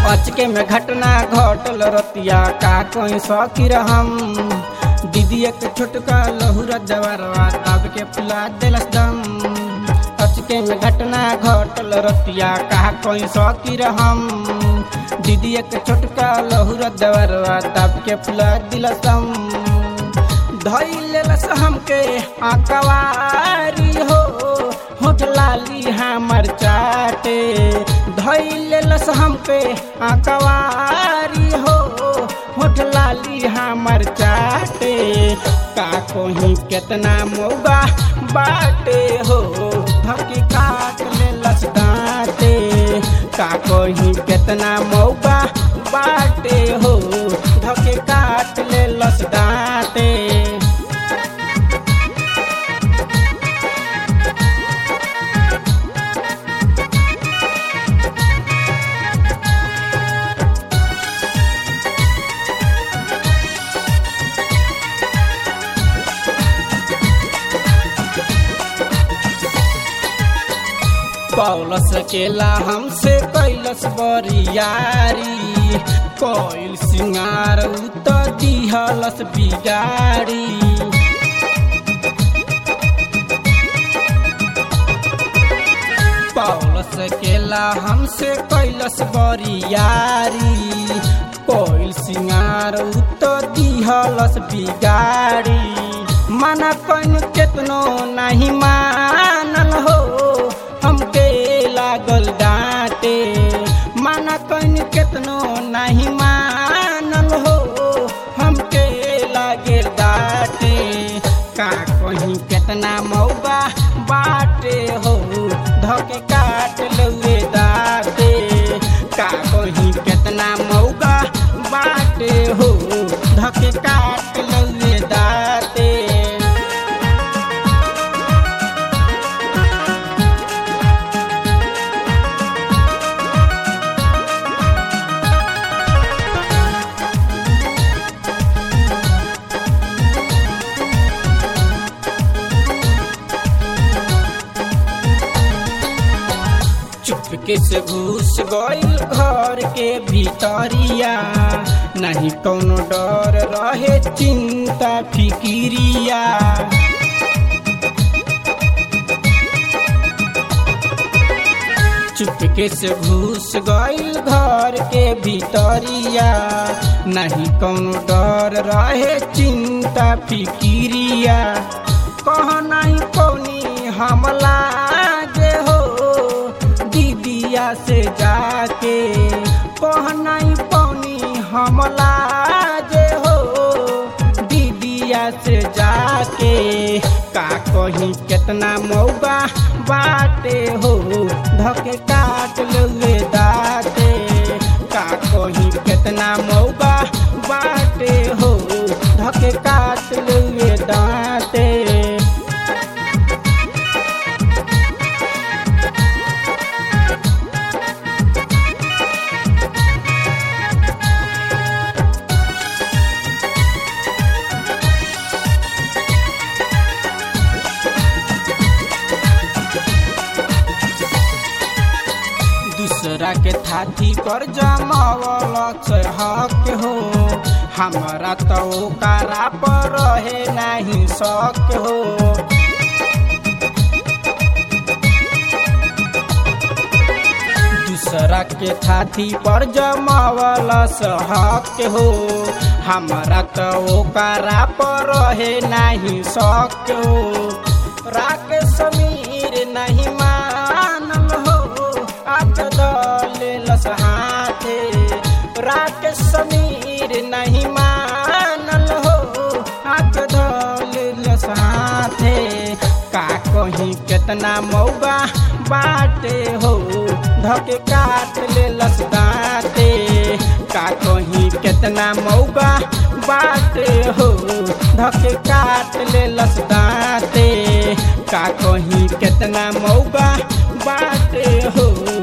अचके में घटना घटल रतिया का कोई सकीर हम दीदी एक छोटका लहुरा जवारवा तब के फुला दिलस दम अचके में घटना घटल रतिया का कोई सकीर हम दीदी एक छोटका लहुरा जवारवा तब के फुला दिलस दम धैलस हमके आकवारी हो होठ लाली हमर चाटे धैलस हमके आकवारी हो होठ लाली हमर चाटे का कोही केतना मौगा बाटे हो धकी काट लेलस दाँते का कोही केतना मौका बाटे हो धके काट लेलस दाँते पौलस केला हमसे कैलस बरियारी कोइल सिंगार उत दिहलस बिगाड़ी पौलस केला हमसे कैलस बरियारी कोइल सिंगार उत दिहलस बिगाड़ी मना कन केतनो नहीं मानल हो हमके लागल डांटे माना कन केतनो नहीं मानल हो हमके लागे डांटे का कहीं केतना मौका बाटे हो धके काट लुए दाते का कहीं केतना मौका बाटे हो धके काट लुए दाते चुपके से घुस गइल घर के भीतरिया नहीं कौनो डर रहे चिंता फिकिरिया चुपके से घुस गइल घर के भीतरिया नहीं कौनो डर रहे चिंता फिकिरिया कह नहीं कौनी हमला जे हो दीदिया से जाके कह नहीं पौनी हमला जे हो दीदिया से जाके का कहीं केतना मौका बाटे हो धके काट लुए दाते का कहीं केतना मौका बाटे हो धके काट लुए दाते दूसरा के थाती पर जमावल से हक हो हमारा तो ओकरा पर रहे नहीं शक हो दूसरा के थाती पर जमावल से हक हो हमारा तो ओकरा पर रहे नहीं शक हो राके समीर नहीं मानल हो आप दलेलस हाथे राके समीर नहीं मानल हो आप दलेलस हाथे का कहीं केतना मौका बाटे हो धके काट लेलस दाँते का कहीं केतना मौका बाटे हो धके काट लेलस दाँते का कहीं केतना मौका बाटे हो